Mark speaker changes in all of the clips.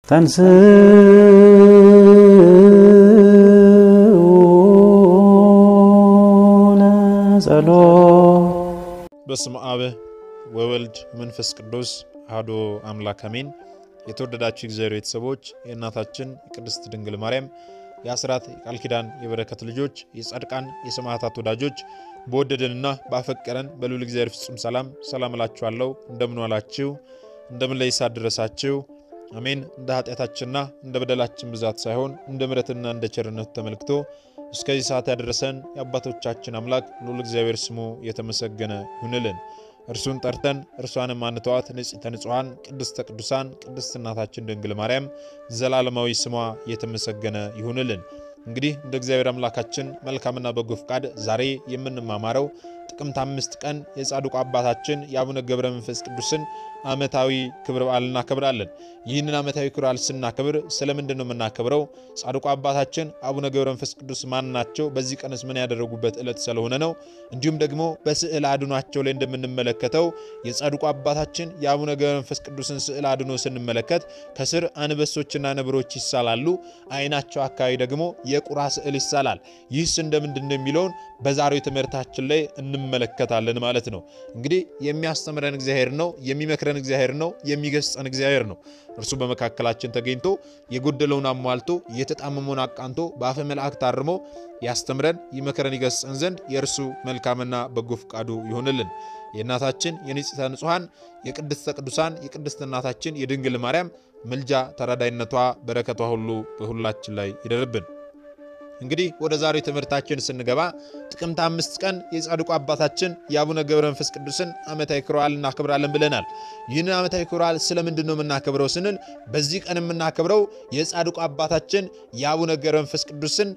Speaker 1: ተንሥኡ ለጸሎት
Speaker 2: በስመ አብ ወወልድ መንፈስ ቅዱስ አሐዱ አምላክ አሜን። የተወደዳችሁ እግዚአብሔር ቤተሰቦች የእናታችን የቅድስት ድንግል ማርያም የአስራት የቃል ኪዳን የበረከት ልጆች የጻድቃን የሰማዕታት ወዳጆች በወደደንና ባፈቀረን በልዑል እግዚአብሔር ፍጹም ሰላም ሰላም እላችኋለሁ። እንደምን ዋላችሁ? እንደምን ለይሳ ደረሳችሁ? አሜን። እንደ ኃጢአታችንና እንደ በደላችን ብዛት ሳይሆን እንደ ምሕረትና እንደ ቸርነቱ ተመልክቶ እስከዚህ ሰዓት ያደረሰን የአባቶቻችን አምላክ ልዑል እግዚአብሔር ስሙ የተመሰገነ ይሁንልን። እርሱን ጠርተን እርሷንም አንተዋት ንጽሕተ ንጹሐን ቅድስተ ቅዱሳን ቅድስት እናታችን ድንግል ማርያም ዘላለማዊ ስሟ የተመሰገነ ይሁንልን። እንግዲህ እንደ እግዚአብሔር አምላካችን መልካምና በጎ ፍቃድ ዛሬ የምንማማረው ጥቅምት አምስት ቀን የጻድቁ አባታችን የአቡነ ገብረ መንፈስ ቅዱስን ዓመታዊ ክብረ በዓል እናከብራለን። ይህንን ዓመታዊ ክብረ በዓል ስናከብር ስለምንድን ነው የምናከብረው? ጻድቁ አባታችን አቡነ ገብረ መንፈስ ቅዱስ ማን ናቸው? በዚህ ቀንስ ምን ያደረጉበት ዕለት ስለሆነ ነው። እንዲሁም ደግሞ በስዕል አድኗቸው ላይ እንደምንመለከተው የጻድቁ አባታችን የአቡነ ገብረ መንፈስ ቅዱስን ስዕል አድኖ ስንመለከት ከስር አንበሶችና ነብሮች ይሳላሉ። ዓይናቸው አካባቢ ደግሞ የቁራ ስዕል ይሳላል። ይህስ እንደምንድን ነው የሚለውን በዛሬው ትምህርታችን ላይ እንመለከታለን ማለት ነው። እንግዲህ የሚያስተምረን እግዚአብሔር ነው፣ የሚመክረን እግዚአብሔር ነው፣ የሚገስጸን እግዚአብሔር ነው። እርሱ በመካከላችን ተገኝቶ የጎደለውን አሟልቶ የተጣመመውን አቃንቶ በአፈ መልአክ ታርሞ ያስተምረን፣ ይመክረን፣ ይገስጸን ዘንድ የእርሱ መልካምና በጎ ፍቃዱ ይሆንልን። የእናታችን የንጽሕተ ንጹሐን የቅድስተ ቅዱሳን የቅድስት እናታችን የድንግል ማርያም ምልጃ ተራዳይነቷ በረከቷ ሁሉ በሁላችን ላይ ይደርብን። እንግዲህ ወደ ዛሬው ትምህርታችን ስንገባ ጥቅምት አምስት ቀን የጻድቁ አባታችን የአቡነ ገብረ መንፈስ ቅዱስን ዓመታዊ ክብረ በዓል እናከብራለን ብለናል። ይህንን ዓመታዊ ክብረ በዓል ስለምንድን ነው የምናከብረው ስንል በዚህ ቀን የምናከብረው የጻድቁ አባታችን የአቡነ ገብረ መንፈስ ቅዱስን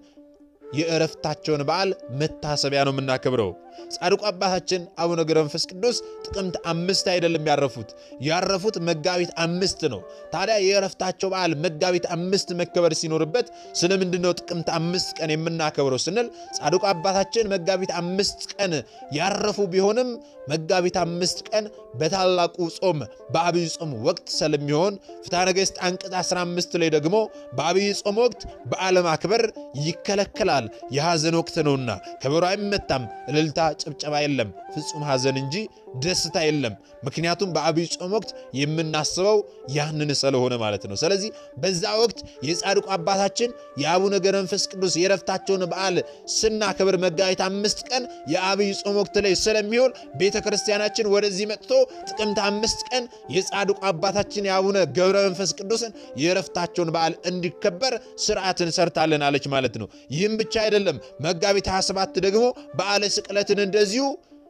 Speaker 2: የእረፍታቸውን በዓል መታሰቢያ ነው የምናከብረው። ጻድቁ አባታችን አቡነ ገብረ መንፈስ ቅዱስ ጥቅምት አምስት አይደለም ያረፉት፣ ያረፉት መጋቢት አምስት ነው። ታዲያ የእረፍታቸው በዓል መጋቢት አምስት መከበር ሲኖርበት ስለምንድን ነው ጥቅምት አምስት ቀን የምናከብረው ስንል ጻድቁ አባታችን መጋቢት አምስት ቀን ያረፉ ቢሆንም መጋቢት አምስት ቀን በታላቁ ጾም በአብይ ጾም ወቅት ስለሚሆን ፍትሐ ነገሥት አንቀጽ 15 ላይ ደግሞ በአብይ ጾም ወቅት በዓለ ማክበር ይከለከላል፣ የሐዘን ወቅት ነውና ከበሮ አይመታም፣ እልልታ ጭብጨባ የለም፣ ፍጹም ሐዘን እንጂ ደስታ የለም። ምክንያቱም በአብይ ጾም ወቅት የምናስበው ያንን ስለሆነ ማለት ነው። ስለዚህ በዛ ወቅት የጻድቁ አባታችን የአቡነ ገብረ መንፈስ ቅዱስ የረፍታቸውን በዓል ስናከብር መጋቢት አምስት ቀን የአብይ ጾም ወቅት ላይ ስለሚሆን ቤተ ክርስቲያናችን ወደዚህ መጥቶ ጥቅምት አምስት ቀን የጻድቁ አባታችን የአቡነ ገብረ መንፈስ ቅዱስን የረፍታቸውን በዓል እንዲከበር ስርዓትን ሰርታለን አለች ማለት ነው። ይህም ብቻ አይደለም። መጋቢት 27 ደግሞ በዓለ ስቅለትን እንደዚሁ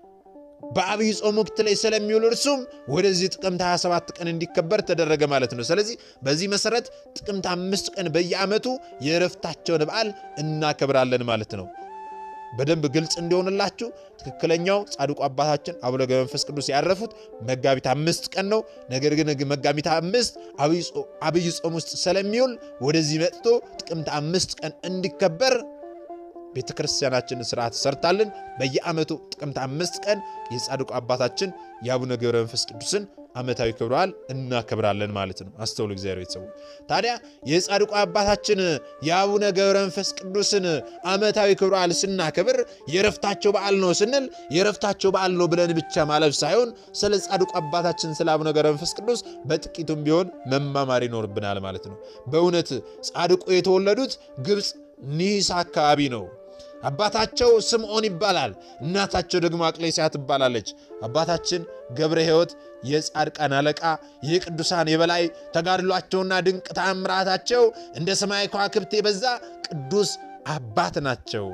Speaker 2: በአብይ ጾም ወቅት ላይ ስለሚውል እርሱም ወደዚህ ጥቅምት 27 ቀን እንዲከበር ተደረገ ማለት ነው። ስለዚህ በዚህ መሰረት ጥቅምት አምስት ቀን በየዓመቱ የእረፍታቸውን በዓል እናከብራለን ማለት ነው። በደንብ ግልጽ እንዲሆንላችሁ ትክክለኛው ጻድቁ አባታችን አቡነ ገብረ መንፈስ ቅዱስ ያረፉት መጋቢት አምስት ቀን ነው። ነገር ግን መጋቢት አምስት አብይ ጾም ውስጥ ስለሚውል ወደዚህ መጥቶ ጥቅምት አምስት ቀን እንዲከበር ቤተ ክርስቲያናችንን ስርዓት ሰርታልን። በየዓመቱ ጥቅምት አምስት ቀን የጻድቁ አባታችን የአቡነ ገብረ መንፈስ ቅዱስን ዓመታዊ ክብረ በዓል እናከብራለን ማለት ነው። አስተውሉ እግዚአብሔር ቤተሰቡ። ታዲያ የጻድቁ አባታችን የአቡነ ገብረ መንፈስ ቅዱስን ዓመታዊ ክብረ በዓል ስናከብር የረፍታቸው በዓል ነው ስንል የረፍታቸው በዓል ነው ብለን ብቻ ማለፍ ሳይሆን ስለ ጻድቁ አባታችን ስለ አቡነ ገብረ መንፈስ ቅዱስ በጥቂቱም ቢሆን መማማር ይኖርብናል ማለት ነው። በእውነት ጻድቁ የተወለዱት ግብፅ ኒሳ አካባቢ ነው። አባታቸው ስምዖን ይባላል። እናታቸው ደግሞ አቅሌስያ ትባላለች። አባታችን ገብረ ሕይወት የጻድቃን አለቃ የቅዱሳን የበላይ ተጋድሏቸውና ድንቅ ተአምራታቸው እንደ ሰማይ ከዋክብት የበዛ ቅዱስ አባት ናቸው።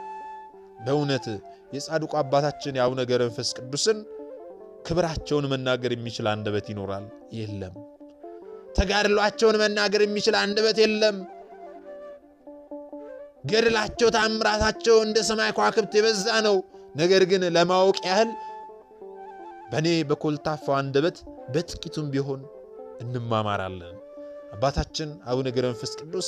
Speaker 2: በእውነት የጻድቁ አባታችን የአቡነ ገብረ መንፈስ ቅዱስን ክብራቸውን መናገር የሚችል አንደበት ይኖራል? የለም። ተጋድሏቸውን መናገር የሚችል አንደበት የለም። ገድላቸው ታምራታቸው እንደ ሰማይ ከዋክብት የበዛ ነው። ነገር ግን ለማወቅ ያህል በእኔ በኮልታፋው አንደበት በጥቂቱም ቢሆን እንማማራለን። አባታችን አቡነ ገብረ መንፈስ ቅዱስ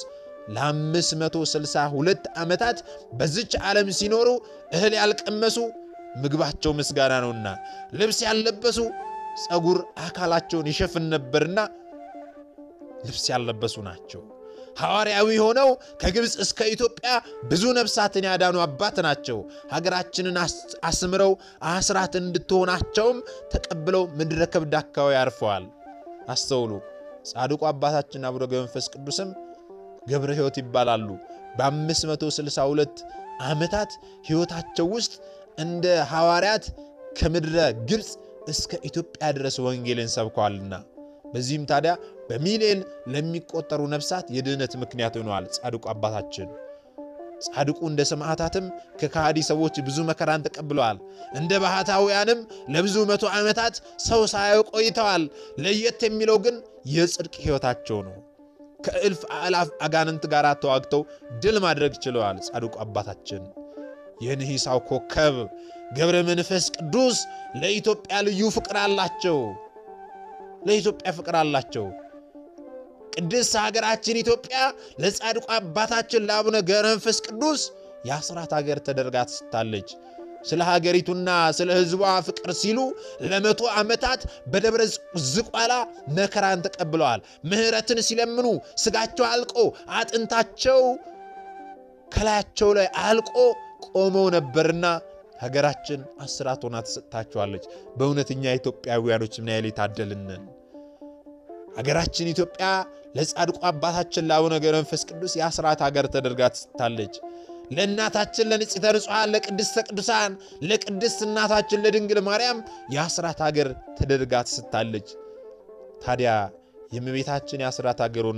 Speaker 2: ለ562 ዓመታት በዚች ዓለም ሲኖሩ እህል ያልቀመሱ ምግባቸው ምስጋና ነውና፣ ልብስ ያልለበሱ ጸጉር አካላቸውን ይሸፍን ነበርና ልብስ ያለበሱ ናቸው። ሐዋርያዊ ሆነው ከግብፅ እስከ ኢትዮጵያ ብዙ ነፍሳትን ያዳኑ አባት ናቸው። ሀገራችንን አስምረው አስራት እንድትሆናቸውም ተቀብለው ምድረ ከብድ አካባቢ አርፈዋል። አስተውሉ። ጻድቁ አባታችን አቡነ ገብረ መንፈስ ቅዱስም ገብረ ሕይወት ይባላሉ። በ562 ዓመታት ሕይወታቸው ውስጥ እንደ ሐዋርያት ከምድረ ግብፅ እስከ ኢትዮጵያ ድረስ ወንጌልን ሰብከዋልና በዚህም ታዲያ በሚሊዮን ለሚቆጠሩ ነፍሳት የድህነት ምክንያት ሆነዋል። ጻድቁ አባታችን ጻድቁ እንደ ሰማዕታትም ከካሃዲ ሰዎች ብዙ መከራን ተቀብለዋል። እንደ ባህታውያንም ለብዙ መቶ ዓመታት ሰው ሳያዩ ቆይተዋል። ለየት የሚለው ግን የጽድቅ ሕይወታቸው ነው። ከእልፍ አእላፍ አጋንንት ጋር ተዋግተው ድል ማድረግ ችለዋል። ጻድቁ አባታችን የንሂሳው ኮከብ ገብረ መንፈስ ቅዱስ ለኢትዮጵያ ልዩ ፍቅር አላቸው። ለኢትዮጵያ ፍቅር አላቸው። ቅድስት ሀገራችን ኢትዮጵያ ለጻድቁ አባታችን ለአቡነ ገብረ መንፈስ ቅዱስ የአስራት ሀገር ተደርጋ ትስታለች። ስለ ሀገሪቱና ስለ ሕዝቧ ፍቅር ሲሉ ለመቶ ዓመታት በደብረ ዝቋላ መከራን ተቀብለዋል። ምሕረትን ሲለምኑ ስጋቸው አልቆ አጥንታቸው ከላያቸው ላይ አልቆ ቆመው ነበርና ሀገራችን አስራት ሆና ተሰጥታችኋለች። በእውነተኛ ኢትዮጵያውያኖች ምን ያህል የታደልንን ሀገራችን ኢትዮጵያ ለጻድቁ አባታችን ለአቡነ ገብረ መንፈስ ቅዱስ የአስራት ሀገር ተደርጋ ትስታለች። ለእናታችን ለንጽሕተ ንጹሐን ለቅድስተ ቅዱሳን ለቅድስት እናታችን ለድንግል ማርያም የአስራት ሀገር ተደርጋ ትስታለች። ታዲያ የእመቤታችን የአስራት ሀገሩና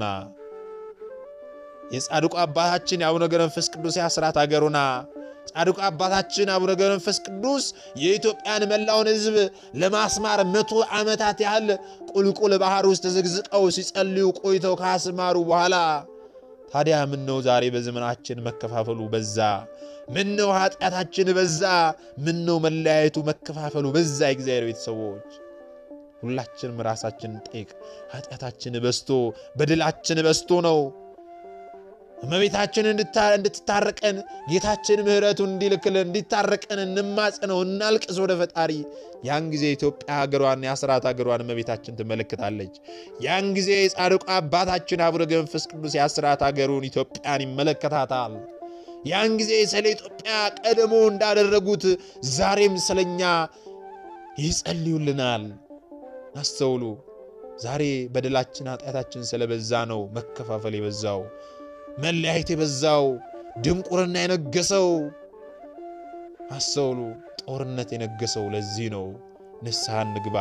Speaker 2: የጻድቁ አባታችን የአቡነ ገብረ መንፈስ ቅዱስ የአስራት ሀገሩና ጻድቁ አባታችን አቡነ ገብረ መንፈስ ቅዱስ የኢትዮጵያን መላውን ሕዝብ ለማስማር መቶ ዓመታት ያህል ቁልቁል ባህር ውስጥ ተዘግዝቀው ሲጸልዩ ቆይተው ካስማሩ በኋላ ታዲያ ምን ነው ዛሬ በዘመናችን መከፋፈሉ በዛ? ምን ነው ኃጢአታችን በዛ? ምን ነው መለያየቱ መከፋፈሉ በዛ? የእግዚአብሔር ቤተሰቦች ሁላችንም ራሳችን ጠይቅ። ኃጢአታችን በዝቶ በደላችን በዝቶ ነው። እመቤታችን እንድትታረቀን ጌታችን ምሕረቱን እንዲልክልን እንዲታረቀን እንማጽነው፣ እናልቅስ ወደ ፈጣሪ። ያን ጊዜ ኢትዮጵያ ሀገሯን የአስራት ሀገሯን እመቤታችን ትመለከታለች። ያን ጊዜ የጻድቁ አባታችን አቡነ ገብረ መንፈስ ቅዱስ የአስራት ሀገሩን ኢትዮጵያን ይመለከታታል። ያን ጊዜ ስለ ኢትዮጵያ ቀድሞ እንዳደረጉት ዛሬም ስለኛ ይጸልዩልናል። አስተውሉ። ዛሬ በደላችን ኃጢአታችን ስለበዛ ነው መከፋፈል የበዛው መለያየት የበዛው ድንቁርና የነገሰው። አስተውሉ። ጦርነት የነገሰው ለዚህ ነው። ንስሐ እንግባ።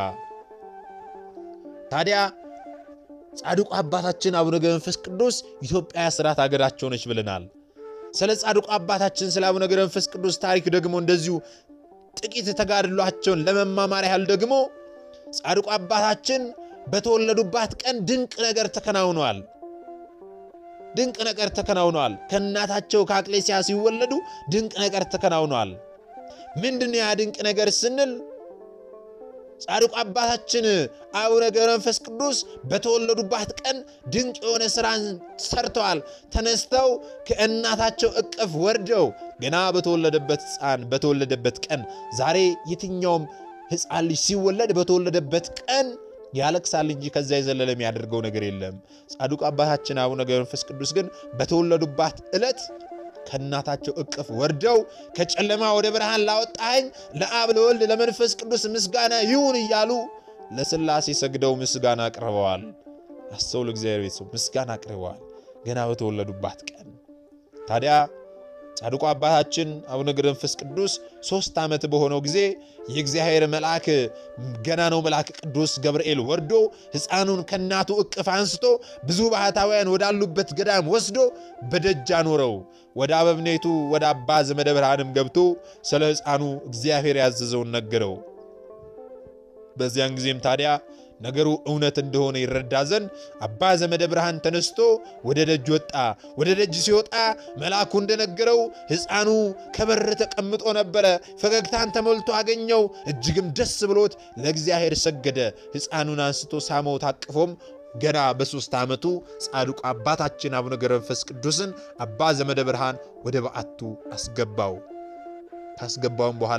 Speaker 2: ታዲያ ጻድቁ አባታችን አቡነ ገብረ መንፈስ ቅዱስ ኢትዮጵያ የአስራት ሀገራቸው ነች ብለናል። ስለ ጻድቁ አባታችን ስለ አቡነ ገብረ መንፈስ ቅዱስ ታሪክ ደግሞ እንደዚሁ ጥቂት ተጋድሏቸውን ለመማማር ያህል ደግሞ ጻድቁ አባታችን በተወለዱባት ቀን ድንቅ ነገር ተከናውነዋል። ድንቅ ነገር ተከናውነዋል። ከእናታቸው ከአቅሌስያ ሲወለዱ ድንቅ ነገር ተከናውነዋል። ምንድን ያ ድንቅ ነገር ስንል ጻድቁ አባታችን አቡነ ገብረ መንፈስ ቅዱስ በተወለዱባት ቀን ድንቅ የሆነ ሥራን ሰርተዋል። ተነስተው ከእናታቸው እቅፍ ወርደው ገና በተወለደበት ሕፃን በተወለደበት ቀን ዛሬ የትኛውም ሕፃን ልጅ ሲወለድ በተወለደበት ቀን ያለቅሳል እንጂ ከዛ የዘለለ የሚያደርገው ነገር የለም። ጻድቁ አባታችን አቡነ ገብረ መንፈስ ቅዱስ ግን በተወለዱባት ዕለት ከእናታቸው እቅፍ ወርደው ከጨለማ ወደ ብርሃን ላወጣኸኝ ለአብ ለወልድ ለመንፈስ ቅዱስ ምስጋና ይሁን እያሉ ለሥላሴ ሰግደው ምስጋና አቅርበዋል። አስተውሉ፣ እግዚአብሔር ቤተሰብ ምስጋና አቅርበዋል ገና በተወለዱባት ቀን። ታዲያ ጻድቁ አባታችን አቡነ ገብረ መንፈስ ቅዱስ ሦስት ዓመት በሆነው ጊዜ የእግዚአብሔር መልአክ ገና ነው መልአክ ቅዱስ ገብርኤል ወርዶ ሕፃኑን ከእናቱ እቅፍ አንስቶ ብዙ ባህታውያን ወዳሉበት ገዳም ወስዶ በደጅ አኖረው። ወደ አበምኔቱ ወደ አባ ዘመደ ብርሃንም ገብቶ ስለ ሕፃኑ እግዚአብሔር ያዘዘውን ነገረው። በዚያን ጊዜም ታዲያ ነገሩ እውነት እንደሆነ ይረዳ ዘንድ አባ ዘመደ ብርሃን ተነስቶ ወደ ደጅ ወጣ። ወደ ደጅ ሲወጣ መልአኩ እንደነገረው ሕፃኑ ከበር ተቀምጦ ነበረ። ፈገግታን ተሞልቶ አገኘው። እጅግም ደስ ብሎት ለእግዚአብሔር ሰገደ። ሕፃኑን አንስቶ ሳመው፣ ታቅፎም ገና በሦስት ዓመቱ ጻድቁ አባታችን አቡነ ገብረ መንፈስ ቅዱስን አባ ዘመደ ብርሃን ወደ በዓቱ አስገባው። ካስገባውም በኋላ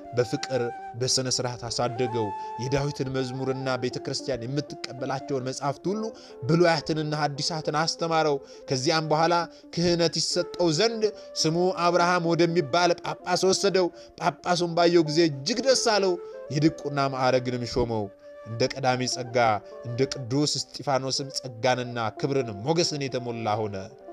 Speaker 2: በፍቅር በሥነ ሥርዓት አሳደገው። የዳዊትን መዝሙርና ቤተ ክርስቲያን የምትቀበላቸውን መጻሕፍት ሁሉ ብሉያትንና ሐዲሳትን አስተማረው። ከዚያም በኋላ ክህነት ይሰጠው ዘንድ ስሙ አብርሃም ወደሚባል ጳጳስ ወሰደው። ጳጳሱን ባየው ጊዜ እጅግ ደስ አለው። የድቁና ማዕረግንም ሾመው። እንደ ቀዳሚ ጸጋ እንደ ቅዱስ እስጢፋኖስም ጸጋንና ክብርን ሞገስን የተሞላ ሆነ።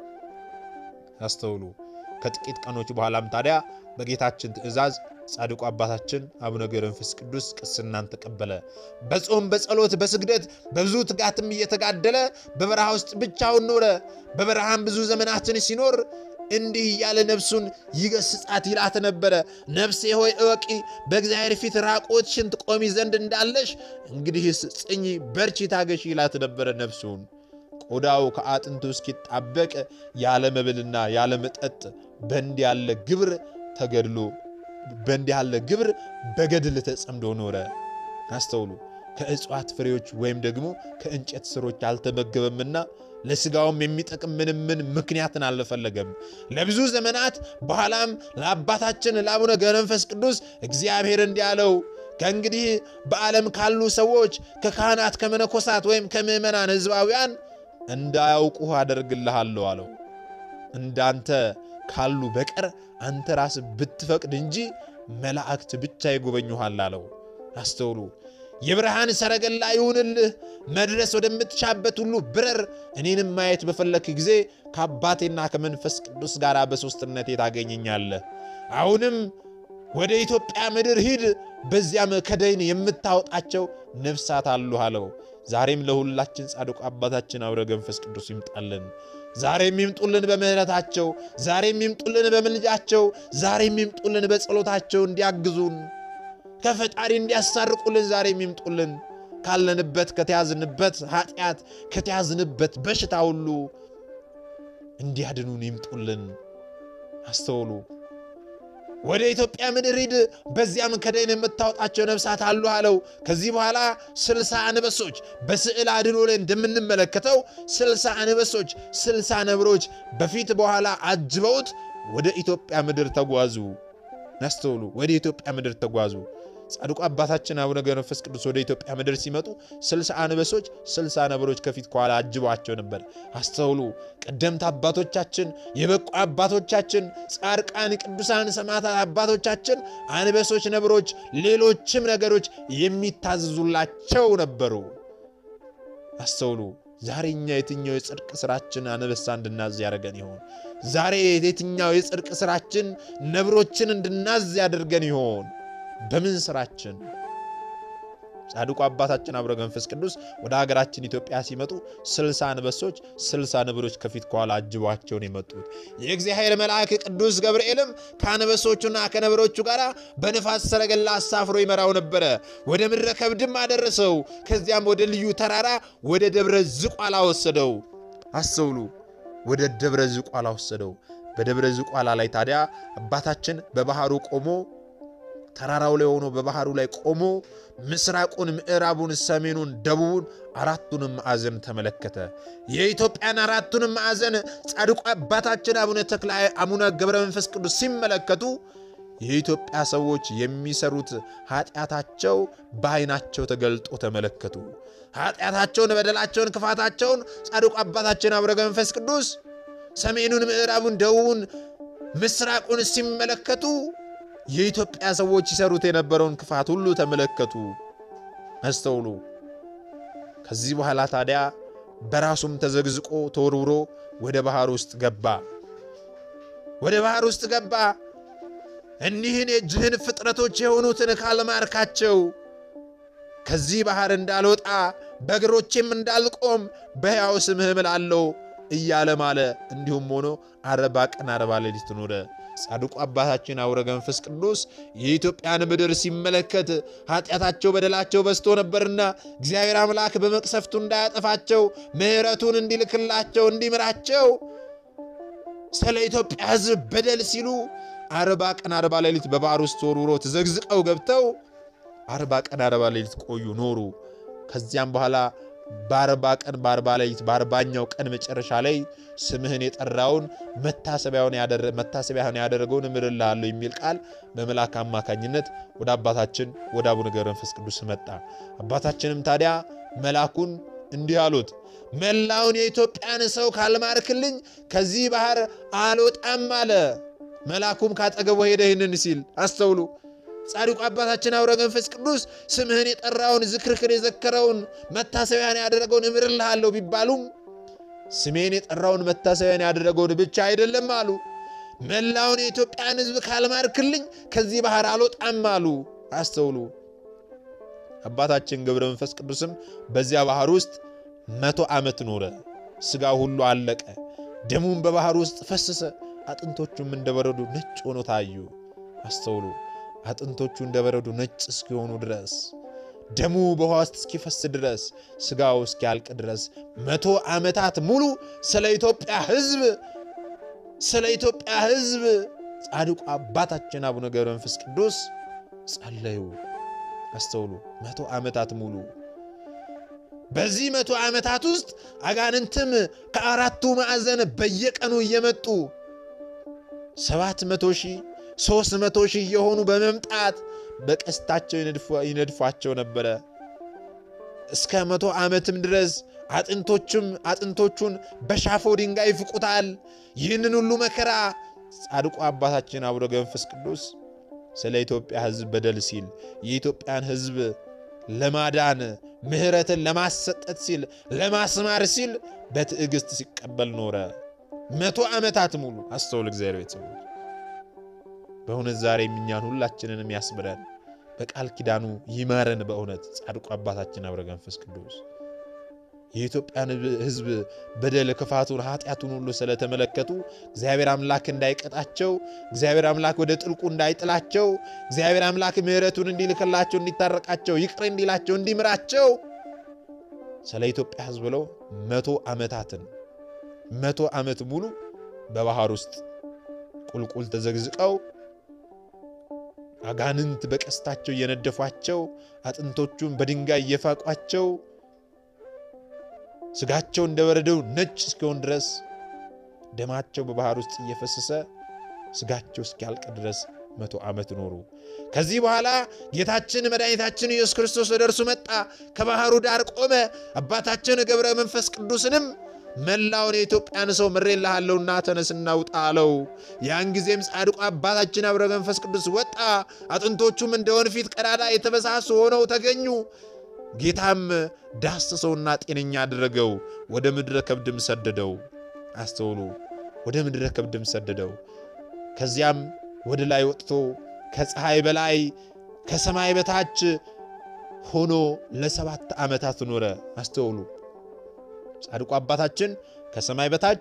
Speaker 2: ያስተውሉ። ከጥቂት ቀኖች በኋላም ታዲያ በጌታችን ትእዛዝ ጻድቁ አባታችን አቡነ ገብረ መንፈስ ቅዱስ ቅስናን ተቀበለ። በጾም በጸሎት በስግደት በብዙ ትጋትም እየተጋደለ በበረሃ ውስጥ ብቻውን ኖረ። በበረሃም ብዙ ዘመናትን ሲኖር እንዲህ እያለ ነፍሱን ይገስጻት ይላት ነበረ። ነፍሴ ሆይ እወቂ፣ በእግዚአብሔር ፊት ራቆትሽን ትቆሚ ዘንድ እንዳለሽ እንግዲህስ ጽኚ፣ በርቺ፣ ታገሺ ይላት ነበረ ነፍሱን ቆዳው ከአጥንቱ እስኪጣበቅ ያለ መብልና ያለ መጠጥ በእንዲህ ያለ ግብር ተገድሎ በእንዲህ ያለ ግብር በገድል ተጸምዶ ኖረ። አስተውሉ። ከእጽዋት ፍሬዎች ወይም ደግሞ ከእንጨት ስሮች አልተመገበምና ለሥጋውም የሚጠቅም ምንም ምን ምክንያትን አልፈለገም። ለብዙ ዘመናት በኋላም ለአባታችን ለአቡነ ገብረ መንፈስ ቅዱስ እግዚአብሔር እንዲህ አለው ከእንግዲህ በዓለም ካሉ ሰዎች ከካህናት፣ ከመነኮሳት ወይም ከምዕመናን ሕዝባውያን እንዳያውቁህ አደርግልሃለሁ አለው። እንዳንተ ካሉ በቀር አንተ ራስህ ብትፈቅድ እንጂ መላእክት ብቻ ይጎበኙሃል አለው። አስተውሉ። የብርሃን ሰረገላ ይሁንልህ፣ መድረስ ወደምትሻበት ሁሉ ብረር። እኔንም ማየት በፈለክ ጊዜ ከአባቴና ከመንፈስ ቅዱስ ጋር በሦስትነቴ ታገኘኛለህ። አሁንም ወደ ኢትዮጵያ ምድር ሂድ፣ በዚያም ከደይን የምታወጣቸው ነፍሳት አሉ አለው። ዛሬም ለሁላችን ጻድቁ አባታችን አቡነ ገብረ መንፈስ ቅዱስ ይምጣልን። ዛሬም ይምጡልን በምሕረታቸው፣ ዛሬም ይምጡልን በምልጃቸው፣ ዛሬም ይምጡልን በጸሎታቸው እንዲያግዙን ከፈጣሪ እንዲያሳርቁልን ዛሬም ይምጡልን። ካለንበት ከተያዝንበት ኃጢአት ከተያዝንበት በሽታ ሁሉ እንዲያድኑን ይምጡልን። አስተውሉ። ወደ ኢትዮጵያ ምድር ሂድ፣ በዚያም ከደይን የምታወጣቸው ነፍሳት አሉ አለው። ከዚህ በኋላ ስልሳ አንበሶች በስዕል አድኖ ላይ እንደምንመለከተው ስልሳ አንበሶች፣ ስልሳ ነብሮች በፊት በኋላ አጅበውት ወደ ኢትዮጵያ ምድር ተጓዙ። ናስተውሉ። ወደ ኢትዮጵያ ምድር ተጓዙ። ጻድቁ አባታችን አቡነ ገብረ መንፈስ ቅዱስ ወደ ኢትዮጵያ ምድር ሲመጡ ስልሳ አንበሶች ስልሳ ነብሮች ከፊት ከኋላ አጅበዋቸው ነበር። አስተውሉ። ቀደምት አባቶቻችን፣ የበቁ አባቶቻችን፣ ጻድቃን፣ ቅዱሳን፣ ሰማዕታት አባቶቻችን አንበሶች፣ ነብሮች፣ ሌሎችም ነገሮች የሚታዘዙላቸው ነበሩ። አስተውሉ። ዛሬ እኛ የትኛው የጽድቅ ስራችን አንበሳ እንድናዝ ያደርገን ይሆን? ዛሬ የትኛው የጽድቅ ስራችን ነብሮችን እንድናዝ ያደርገን ይሆን? በምን ስራችን? ጻድቁ አባታችን አቡነ ገብረ መንፈስ ቅዱስ ወደ ሀገራችን ኢትዮጵያ ሲመጡ ስልሳ አንበሶች ስልሳ ነብሮች ከፊት ከኋላ አጅቧቸውን የመጡት የእግዚአብሔር መልአክ ቅዱስ ገብርኤልም ከአንበሶቹና ከነብሮቹ ጋር በንፋስ ሰረገላ አሳፍሮ ይመራው ነበረ። ወደ ምድረ ከብድም አደረሰው። ከዚያም ወደ ልዩ ተራራ ወደ ደብረ ዝቋላ ወሰደው። አስተውሉ። ወደ ደብረ ዝቋላ ወሰደው። በደብረ ዝቋላ ላይ ታዲያ አባታችን በባህሩ ቆሞ ተራራው ላይ ሆኖ በባህሩ ላይ ቆሞ ምስራቁን፣ ምዕራቡን፣ ሰሜኑን፣ ደቡቡን አራቱንም ማዕዘን ተመለከተ። የኢትዮጵያን አራቱንም ማዕዘን ጻድቁ አባታችን አቡነ ተክለ አቡነ ገብረ መንፈስ ቅዱስ ሲመለከቱ የኢትዮጵያ ሰዎች የሚሰሩት ኃጢአታቸው በዓይናቸው ተገልጦ ተመለከቱ። ኃጢአታቸውን፣ በደላቸውን፣ ክፋታቸውን ጻድቁ አባታችን አቡነ ገብረ መንፈስ ቅዱስ ሰሜኑን፣ ምዕራቡን፣ ደቡቡን፣ ምስራቁን ሲመለከቱ የኢትዮጵያ ሰዎች ይሰሩት የነበረውን ክፋት ሁሉ ተመለከቱ፣ አስተውሉ። ከዚህ በኋላ ታዲያ በራሱም ተዘግዝቆ ተወርውሮ ወደ ባህር ውስጥ ገባ። ወደ ባህር ውስጥ ገባ። እኒህን የእጅህን ፍጥረቶች የሆኑትን ካልማርካቸው ከዚህ ባህር እንዳልወጣ በእግሮቼም እንዳልቆም በሕያው ስምህ እምላለሁ እያለ ማለ። እንዲሁም ሆኖ አርባ ቀን አርባ ሌሊት ኖረ። ጻድቁ አባታችን አቡነ ገብረ መንፈስ ቅዱስ የኢትዮጵያን ምድር ሲመለከት ኃጢአታቸው በደላቸው በዝቶ ነበርና እግዚአብሔር አምላክ በመቅሰፍቱ እንዳያጠፋቸው ምሕረቱን እንዲልክላቸው እንዲምራቸው ስለ ኢትዮጵያ ሕዝብ በደል ሲሉ አርባ ቀን አርባ ሌሊት በባህር ውስጥ ተወርውሮ ተዘግዝቀው ገብተው አርባ ቀን አርባ ሌሊት ቆዩ ኖሩ። ከዚያም በኋላ በአርባ ቀን በአርባ ሌሊት በአርባኛው ቀን መጨረሻ ላይ ስምህን የጠራውን መታሰቢያህን ያደረገውን እምርልሃለሁ የሚል ቃል በመልአክ አማካኝነት ወደ አባታችን ወደ አቡነ ገብረ መንፈስ ቅዱስ መጣ። አባታችንም ታዲያ መልአኩን እንዲህ አሉት፣ መላውን የኢትዮጵያን ሰው ካልማርክልኝ ከዚህ ባህር አልወጣም አለ። መልአኩም ካጠገቡ ሄደ ይህንን ሲል አስተውሉ። ጻድቁ አባታችን አቡነ መንፈስ ቅዱስ ስምህን የጠራውን ዝክርክር የዘከረውን መታሰቢያን ያደረገውን እምርልሃለሁ ቢባሉም ስሜን የጠራውን መታሰቢያን ያደረገውን ብቻ አይደለም አሉ። መላውን የኢትዮጵያን ሕዝብ ካልማርክልኝ ከዚህ ባህር አልወጣም አሉ። አስተውሉ። አባታችን ገብረ መንፈስ ቅዱስም በዚያ ባህር ውስጥ መቶ ዓመት ኖረ። ሥጋ ሁሉ አለቀ፣ ደሙም በባህር ውስጥ ፈሰሰ። አጥንቶቹም እንደ በረዶ ነጭ ሆኖ ታዩ። አስተውሉ። አጥንቶቹ እንደ በረዶ ነጭ እስኪሆኑ ድረስ ደሙ በውሃ ውስጥ እስኪፈስ ድረስ ሥጋው እስኪያልቅ ድረስ መቶ ዓመታት ሙሉ ስለ ኢትዮጵያ ሕዝብ ስለ ኢትዮጵያ ሕዝብ ጻድቁ አባታችን አቡነ ገብረ መንፈስ ቅዱስ ጸለዩ። አስተውሉ። መቶ ዓመታት ሙሉ በዚህ መቶ ዓመታት ውስጥ አጋንንትም ከአራቱ ማዕዘን በየቀኑ እየመጡ ሰባት መቶ ሺህ ሦስት መቶ ሺህ እየሆኑ በመምጣት በቀስታቸው ይነድፏቸው ነበረ። እስከ መቶ ዓመትም ድረስ አጥንቶቹም አጥንቶቹን በሻፎ ድንጋይ ይፍቁታል። ይህንን ሁሉ መከራ ጻድቁ አባታችን አቡነ ገብረ መንፈስ ቅዱስ ስለ ኢትዮጵያ ሕዝብ በደል ሲል የኢትዮጵያን ሕዝብ ለማዳን ምሕረትን ለማሰጠት ሲል ለማስማር ሲል በትዕግሥት ሲቀበል ኖረ። መቶ ዓመታት ሙሉ አስተውል። እግዚአብሔር ቤተሰቦች በእውነት ዛሬ እኛን ሁላችንንም ያስምረን፣ በቃል ኪዳኑ ይማረን። በእውነት ጻድቁ አባታችን አቡነ ገብረ መንፈስ ቅዱስ የኢትዮጵያን ሕዝብ በደል፣ ክፋቱን፣ ኃጢአቱን ሁሉ ስለተመለከቱ እግዚአብሔር አምላክ እንዳይቀጣቸው፣ እግዚአብሔር አምላክ ወደ ጥልቁ እንዳይጥላቸው፣ እግዚአብሔር አምላክ ምሕረቱን እንዲልክላቸው፣ እንዲታረቃቸው፣ ይቅር እንዲላቸው፣ እንዲምራቸው ስለ ኢትዮጵያ ሕዝብ ብለው መቶ ዓመታትን መቶ ዓመት ሙሉ በባህር ውስጥ ቁልቁል ተዘግዝቀው አጋንንት በቀስታቸው እየነደፏቸው አጥንቶቹን በድንጋይ እየፋቋቸው ስጋቸው እንደ በረዶው ነጭ እስኪሆን ድረስ ደማቸው በባህር ውስጥ እየፈሰሰ ስጋቸው እስኪያልቅ ድረስ መቶ ዓመት ኖሩ። ከዚህ በኋላ ጌታችን መድኃኒታችን ኢየሱስ ክርስቶስ ወደ እርሱ መጣ፣ ከባህሩ ዳር ቆመ። አባታችን ገብረ መንፈስ ቅዱስንም መላውን የኢትዮጵያን ሰው ምሬልሃለሁና ተነስና ውጣ አለው። ያን ጊዜም ጻድቁ አባታችን አቡነ መንፈስ ቅዱስ ወጣ። አጥንቶቹም እንደ ወንፊት ቀዳዳ የተበሳሱ ሆነው ተገኙ። ጌታም ዳሰሰውና ጤነኛ አደረገው፣ ወደ ምድረ ከብድም ሰደደው። አስተውሉ፣ ወደ ምድረ ከብድም ሰደደው። ከዚያም ወደ ላይ ወጥቶ ከፀሐይ በላይ ከሰማይ በታች ሆኖ ለሰባት ዓመታት ኖረ። አስተውሉ፣ ጻድቁ አባታችን ከሰማይ በታች